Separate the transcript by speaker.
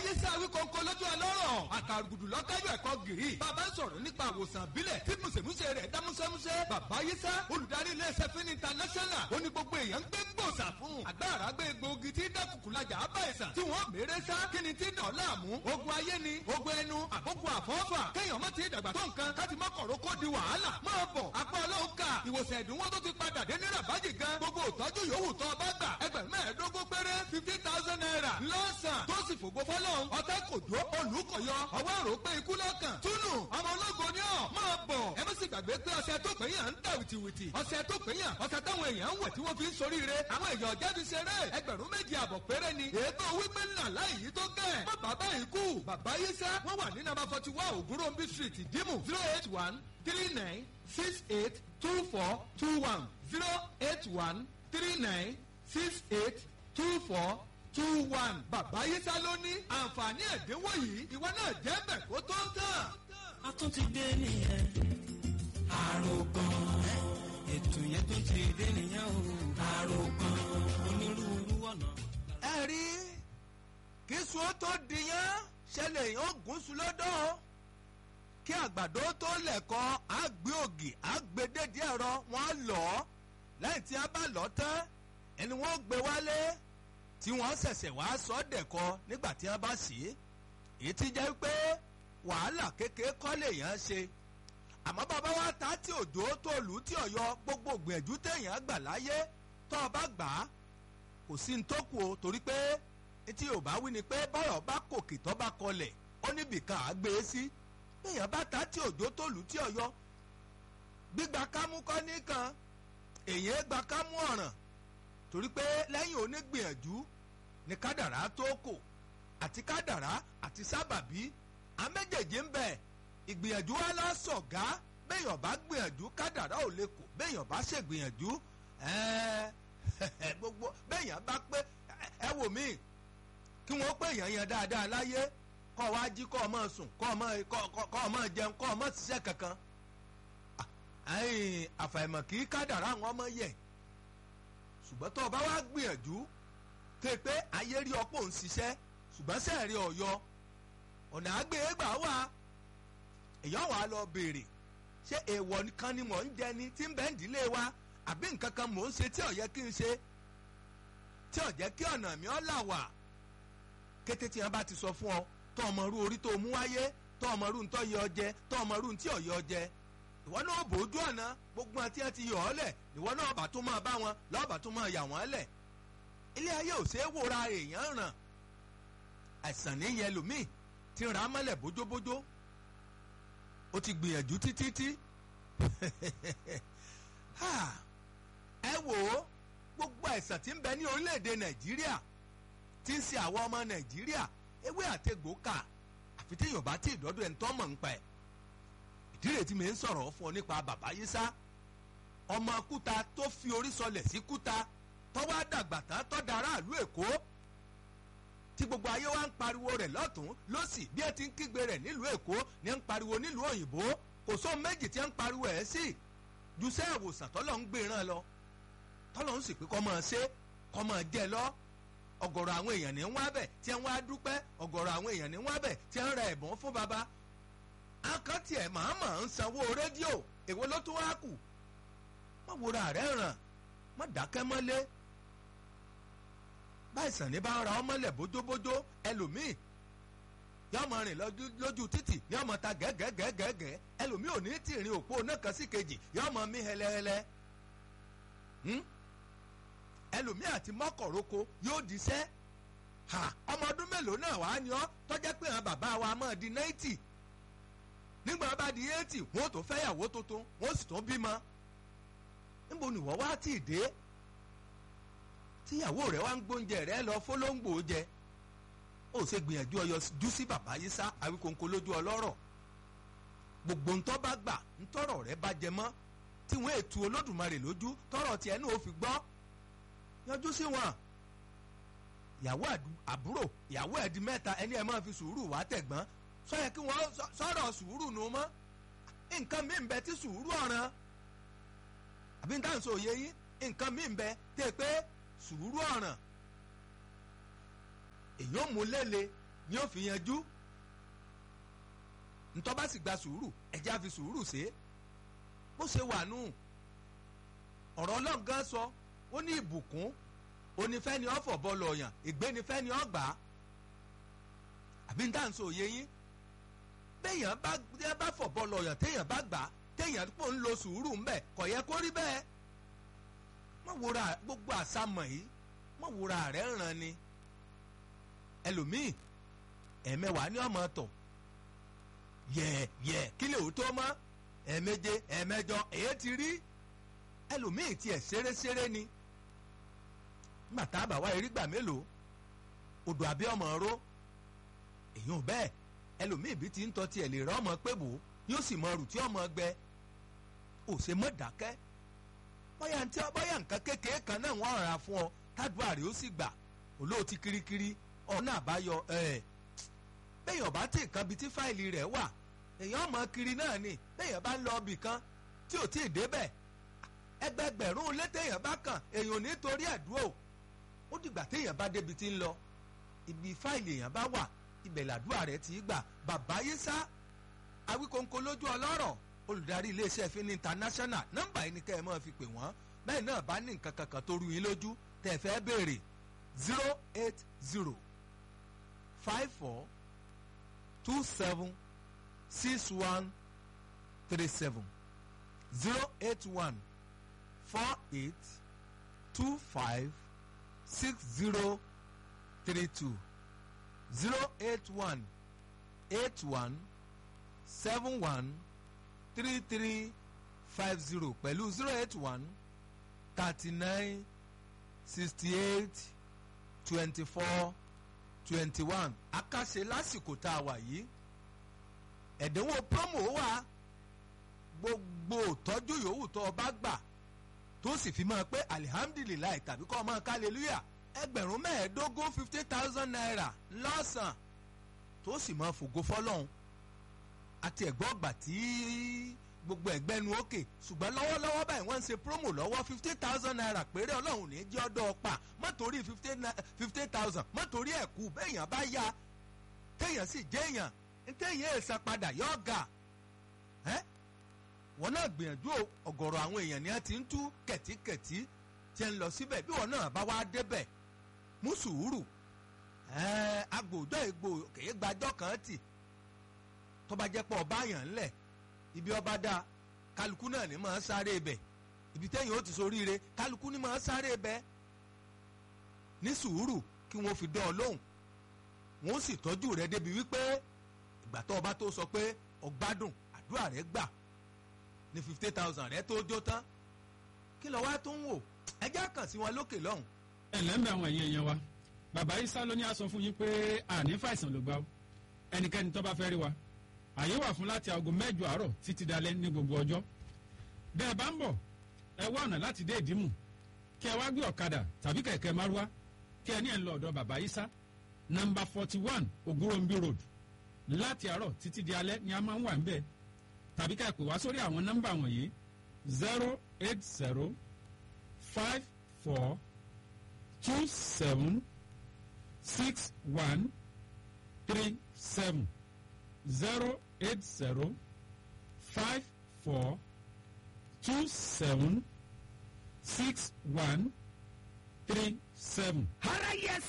Speaker 1: yé sáré kọ́ńkọ́ lójú ọlọ́rọ̀ àkàrùgùdù lọ́kájọ ẹ̀kọ́ gìrì bàbá ń sọ̀rọ̀ nípa àwòsàn àbílẹ̀ tí mùsèmùsè rẹ̀ dá músẹ́músẹ́ bàbá yé sá olùdarí iléeṣẹ́ fún international ó ní gbogbo èèyàn ń gbé gbòòsà fún agbára gbé egbòogi tí dákùkù lajà á bá ìsàn tí wọ́n mèrè sá kí ni tí dàn láàmú ogun ayé ni ogun ẹnu àbógun àfọ́fà kéèyàn má ti dàgbà tó nǹkan káti má kọ̀rọ̀ kó di wàhálà máa bọ̀ apá ọlọ́run ká ìwòsàn ẹ̀dínwó tó ti padà dé ní rabaji gan gbogbo ìtọ́jú yòówù tó bá gbà ẹgbẹ̀rún mẹ́ẹ̀ẹ́dógún péré fifteen thousand naira lọ́sàn tó sì fògo fọlọ́run ọ̀tẹ́ kò dó olùkọ̀yọ ọwọ́ àrò pé ikú lọ́kàn túnú ọmọ ológo ni ọ̀ máa bọ̀ ẹ má sì gbàgbé pé ọṣẹ tó pé yàn ń dà wìtìwìtì ọṣẹ tó pé yàn ọṣẹ táwọn èèyàn ń wẹ̀ tí wọ́n fi ń soríire àwọn èèyàn jáde ṣeré ẹgbẹ̀rún méjì àbọ̀ péré ni ètò wípé ńlá láì yí tó gẹ̀ má bàbá yìí kú bàbá yìí sá wọ́n wà ní nàbà forty one ògúnròmbí street ìdímù zero eight one three nine six eight two four two one zero eight one three nine six eight two four two one bàbá yìí sá ló ní àǹfààní ẹ̀dínwó yìí ìwọ náà jẹ́ bẹ̀ kó tó ń tàn.
Speaker 2: a tún ti dé nìyẹn àròkàn ètò yẹn tún ti dé nìyẹn o àròkàn onírúurú ọ̀nà.
Speaker 3: ẹ rí kí sùn tó dìyàn ṣẹlẹ̀ yóò gùn sùn lọ́dọ̀ kí àgbàdo tó lẹ̀kọ́ àgbé ògì àgbédèdè ẹ̀rọ wọn lọ lẹ́yìn tí a bá lọ tán ẹni wọ́n gbé wálé tí wọ́n ṣẹ̀ṣẹ̀ wá sọ dẹ̀kọ nígbà tí wọ́n bá sí èyí ti jẹ́ pé wàhálà kékeré kọ́ lèèyàn ṣe àmọ́ bàbá wa ta tí òjò tó lù ú tí ọ̀yọ́ gbogbo gbìyànjú téèyàn gbà láyé tó o bá gbà á kò sí ní tó kù o torí pé etí ò bá wí ni pé bọ́rọ̀ bá kòkè tó bá kọlẹ̀ ó níbì kan á gbé e sí téèyàn bá ta tí òjò tó lù ú tí ọ̀yọ́ gbígba kámú kọ́ nìkan èyàn gba kámú ọ̀ràn torí pé lẹ́yìn onígbìyànjú ni kádàrá tó kò àti kádàrá àti sábàbí àméjèèjì ń bẹ ìgbìyànjú wa la sọ̀gá béèyàn bá gbìyànjú kádàrá ò lè kó béèyàn bá ṣègbìyànjú gbogbo béèyàn bá pé ẹ wò mí kí wọ́n pé èèyàn yẹn dáadáa láyé kọ́ ọ wá jí kọ́ ọ mọ̀ sùn kọ́ ọ mọ̀ kọ́ ọ mọ̀ jẹun kọ́ ọ mọ̀ ṣiṣẹ́ kankan àfàìmọ̀ kì í kádàrá àwọn ọmọ yẹ ṣùgbọ́n tó o bá wá gbìyànjú tó pé ayé rí ọ̀pọ̀ ń ṣiṣẹ́ ṣùgbọ́n sẹ́ẹ̀rí ọ̀yọ́ ọ̀nà àgbégbà wà èèyàn wà lọ béèrè ṣé èèwọ̀ kan ni mò ń jẹ ni tí ń bẹ́ ń dílé wa àbí nǹkan kan mò ń ṣe tí ò yẹ kí n ṣe tí ò jẹ́ kí ọ̀nà mi ọ́ là wà kété tí wọ́n bá ti sọ fún ọ tó ọmọ rú orí tó mú wáyé tó ọmọ rú ntọ́ yẹ ọ jẹ tó ọmọ rú ntí ọ̀ yẹ ọ jẹ ìwọ náà bójú ọ̀nà gbogbo àti ẹ ti yọ ọ́ lẹ̀ ìwọ náà bá tún máa bá wọn lọ́ọ̀bà tún máa yà wọ́n lẹ̀ ilé ayé ò ṣeé wòra èèyàn ràn àìsàn ní yẹn lòmíì ti rà á mọ́lẹ̀ bójóbójó ó ti gbìyànjú títí tí ẹ wò ó gbogbo àìsàn tí ń bẹ ní orílẹ̀-èdè nàìjíríà tí ń ṣe àwọn ọmọ nàìjíríà ewé àtegbò kà àfi tí yorùbá tí ìdọ́dọ̀ ẹ̀ ń tọ́ mọ̀ ń pa ẹ̀ ìdílé tí mi ń sọ̀rọ̀ fún ọ nípa bàbá yísá ọmọ kúta tó fi orí sọlẹ̀ sí kúta tọ́wọ́ àdàgbà tán tọ́ da aráàlú èkó tí gbogbo ayé wa ń pariwo rẹ̀ lọ́tún lọ́sì bí ẹ ti ń kígbe rẹ̀ nílùú èkó ni ẹ ń pariwo nílùú òyìnbó kò sóhun méjì tí ẹ ń pariwo ẹ̀ sí jùsẹ́ ìwòsàn tọ́lọ̀ ń gbéran lọ tọ́lọ̀ ń sì pé kọ́ máa ṣe kọ́ máa jẹ lọ ọ̀gọ̀rọ̀ àwọn èèyàn ní wá bẹ̀ tí ń wá dúpẹ́ ọ̀gọ̀rọ̀ àwọn èèyàn ní wá bẹ̀ tí ń ra ẹ̀bùn fún baba akọ́tì ẹ̀ màmá ń sanwó rédíò èwo ló tún wá kù má wòra rẹ̀ ràn má dákẹ́ mọ́lé báyìísàn ní bá ń ra ọmọlẹ̀ bójóbójó ẹlòmíì yọ ọmọ rìn lójú títì ní ọmọ ta gẹ́gẹ́gẹ́gẹ́ ẹlòmíì ò ní tì rìn òpó náà kan sí kejì yọ ọmọ mi hẹlẹhẹlẹ ẹlòmíì àti mọ́kọ̀rọ́kọ yóò diṣẹ́ ọmọ ọdún mélòó náà wàá ní ọ tọ́jẹ́ pé àwọn bàbá wa máa di náìtì nígbà bá di eighty wọn ò tó fẹ́yàwó tuntun wọn ò sì tún bímọ níbo ni wọ́n wá tì dé tíyàwó rẹ̀ wá ń gbóúnjẹ rẹ̀ lọ fọlọ́ngbò jẹ ó ṣe gbìyànjú ọyọ jú sí bàbá yìí sá àwíkòǹkò lójú ọlọ́rọ̀ gbogbo ntọ́ bá gbà ntọ́rọ̀ rẹ̀ bá jẹ mọ́ tí wọ́n ètò olódùmarè lójú tọ́rọ̀ tiẹ̀ náà ó fi gbọ́ yanjú sí wọn ìyàwó àbúrò ìyàwó ẹ̀dí mẹ́ta ẹni ẹ̀ máa fi sùúrù wá tẹ̀gbọ́n sọ́yẹ kí wọ́n sọ̀rọ̀ sùúrù nù mọ́ nǹkan mí bẹ tí sùúrù ọ̀ràn àbí n táwọn sọ òye yín nǹkan mí bẹ tẹ́ pé sùúrù ọ̀ràn èyí ò mú lélẹ̀ ni ó fi yanjú ntọ́ bá sì gba sùúrù ẹ̀jẹ̀ á fi sùúrù ṣe é bó ṣe wà nù ọ̀rọ̀ ọlọ́run gan sọ ó ní ìbùkún onífẹ́ni ọ̀fọ̀ bọ́ọ̀lù ọ̀yàn ìgbénifẹ́ni ọ̀gbà àbí ń dáhùn sí òye yín béèyàn bá téèyàn bá fọ̀ bọ́ọ̀lù ọ̀yàn téèyàn bá gbà téèyàn pò ń lo sùúrù ń bẹ̀ kò yẹ kó rí bẹ́ẹ̀ mọ̀ wúra gbogbo àsámọ̀ yìí mọ̀ wúra rẹ̀ ń ràn ni ẹlòmíì ẹ̀mẹwàá ní ọmọ tọ̀ yẹ yẹ kí lè ó tó mọ́ ẹ̀ẹ̀méje ẹ̀ẹ̀mẹjọ èyí ti rí ẹlòmíì tiẹ̀ ṣeré-ṣeré ni nígbà tá a bá wá erígbà mélòó odò àbí ọmọ ró èyàn bẹ́ẹ̀ ẹlòmíì bí ti ń tọ́ tiẹ̀ lè rán ọmọ pé bò yóò sì mọ rùtí ọmọ gbẹ ò ṣe mọ́ dákẹ́ bóyá ntí bóyá nǹkan kékeré kan náà wọ́n rà fún ọ tádùá rẹ̀ ó sì gbà olóòtí kirikiri ọ̀nà àbáyọ ẹ̀ bẹ́ẹ̀yàn bá tí nǹkan bíi tí fáìlì rẹ̀ wà èèyàn mọ kiri náà ni bẹ́ẹ̀yàn bá ń lọ ibì kan tí ò tí ì débẹ̀ ẹgbẹgbẹ̀rún létèèyàn bá kàn èèyàn nítorí ẹ̀dúró ó dìgbà téèyàn bá débi tí ń lọ ibi fáìlì èèyàn bá wà ibẹ̀ làdúrà rẹ̀ ti gbà bàbá yísà awíkóńkó lójú ọlọ́rọ̀ olùdarí iléeṣẹ́ fínní international nọ́mbà yìí ni kẹ́ ẹ máa fi pè wọ́n bẹ́ẹ̀ náà bá ní nǹkan kankan tó rú yín lójú tẹ́ ẹ fẹ́ béèrè zero eight zero five four two seven six one three seven zero eight one four eight two five six zero three two zero eight one eight one seven one three three five zero pẹ̀lú zero eight one thirty nine sixty eight twenty four twenty one akáṣe lásìkò tá a wà yìí ẹ̀dínwó promo wà gbogbo tọ́jú yòówù tó o bá gbà tó sì fi máa pé alihamdulilayi tàbí kọ́ ọ máa ká hallelujah ẹgbẹ̀rún mẹ́ẹ̀ẹ́dógún fifty thousand naira lọ́sàn tó sì máa fògo fọlọ́hún àti ẹ̀gbọ́n ọgbà tí gbogbo ẹ̀gbẹ́nu òkè ṣùgbọ́n lọ́wọ́lọ́wọ́ báyìí wọ́n ń ṣe promo lọ́wọ́ fifty thousand naira péré ọlọ́run ní jẹ́ ọdọ́ ọ̀pá má torí fifty thousand má torí ẹ̀kú béèyàn bá yá téèyàn sì jẹ́ èèyàn téèyàn èèsàn padà yọ ọ̀gá wọn náà gbìyànjú ọ̀gọ̀rọ̀ àwọn èèyàn ni wọ́n ti ń tú kẹ̀tíkẹ̀tí tí ń lọ síbẹ̀ bí wọn náà bá wá débẹ̀ mú sùúrù agbòjọ́ ègbò kèé gbàjọ́ kan tì tó bá jẹ́ pọ̀ ọba yàn ńlẹ̀ ibi ọba dá kálukú náà ní máa sáré ibẹ̀ ibi tẹ́yìn ó ti soríire kálukú ní máa sáré ibẹ̀ ní sùúrù kí wọ́n fi dán ọ lóhùn wọ́n sì tọ́jú rẹ débi wípé ìgbà tó ọba tó sọ pé ọgbádùn àdúrà rẹ gbà ní fifty thousand rẹ tó jó tán kí lọ wá tó ń wò ẹjẹ́ kàn sí wọn lókè lọ́hùn.
Speaker 4: ẹ lẹ́m̀bẹ̀ àwọn èèyàn yẹn wa bàbá isa ló ní a sọ fún yín pé àní fàìsàn ló gbà ó ẹnikẹ́ni tó bá fẹ́ rí wa àyè wà fún láti aago mẹ́jọ àárọ̀ títí dalẹ́ ní gbogbo ọjọ́ bẹ́ẹ̀ bá ń bọ̀ ẹ wá ọ̀nà láti dé ìdímù kí ẹ wá gbé ọ̀kadà tàbí kẹ̀kẹ́ márúwá kí ẹ ní ẹ̀ ń lọ ọ̀dọ̀ bàbá isa nọmba forty one ogurombi road láti àárọ̀ títí di alẹ́ ni a máa ń wà ń bẹ́ẹ̀ tàbí ká ẹ pè wá sórí àwọn nọ́mbà wọ̀nyí zero eight zero five four two seven six one three seven zero eight zero five four two seven six one three seven.